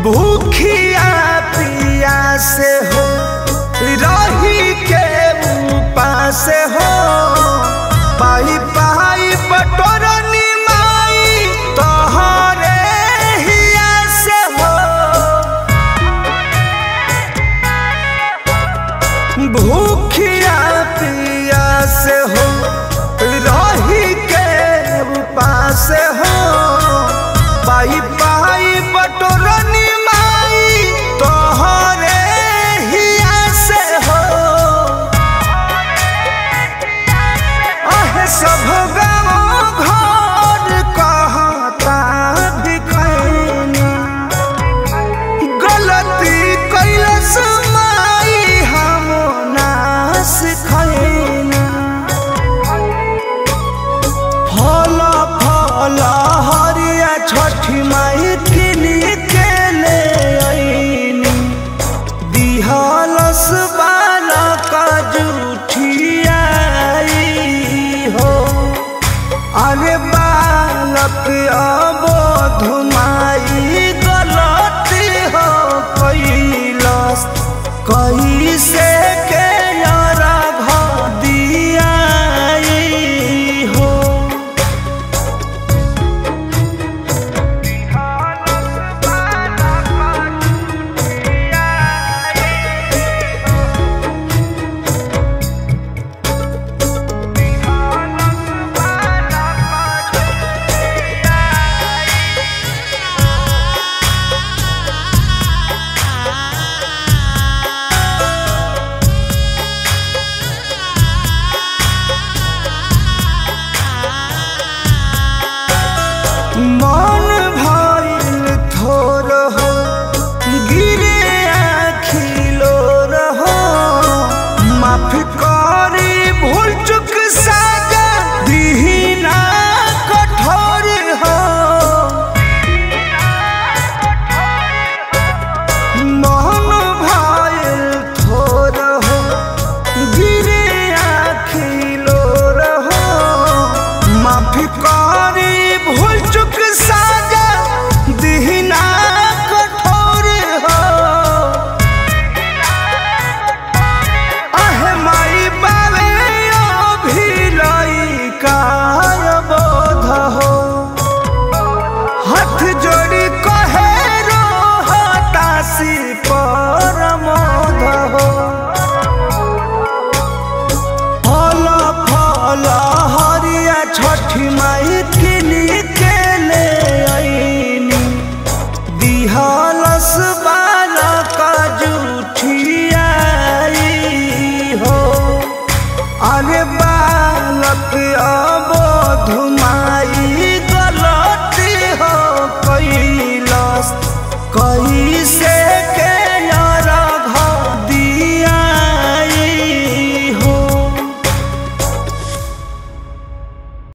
भूखिया पिया से हो रही के उपास हो पाई पाई बटोरनी माई तोहरे हिया से हो भूखिया पिया से हो रही के उपास हो पाई पाई बटोरनी माई तोहरे हिया से हो अहे सब गाँव घर कहता भिखैनी गलती कैलस माई हम ना सिखैना फल फल हरिया छठी माई किनी के ले आईनी दिहलस बालक जुठियाई हो अरे बालक अबोध माई गलती हो कैलस कैसे के अर्घ दियाई हो मन भइल थोर हो गिरे आखिलो रहो माफ करी भूल चुक साजा दीना कठोर हो मन भइल थोर हो गिरे आखिलो रहो माफी करी भूल चुक साजा दिहना कठोर हो अहे माई बाबे अभिलई काय बोध हो हाथ जोड़ी कहे रो हतासी पर मोध हो फल फल हरिया छठी माई किनी के ले आईनी दिहलस बालक जुठियाई हो अरे बालक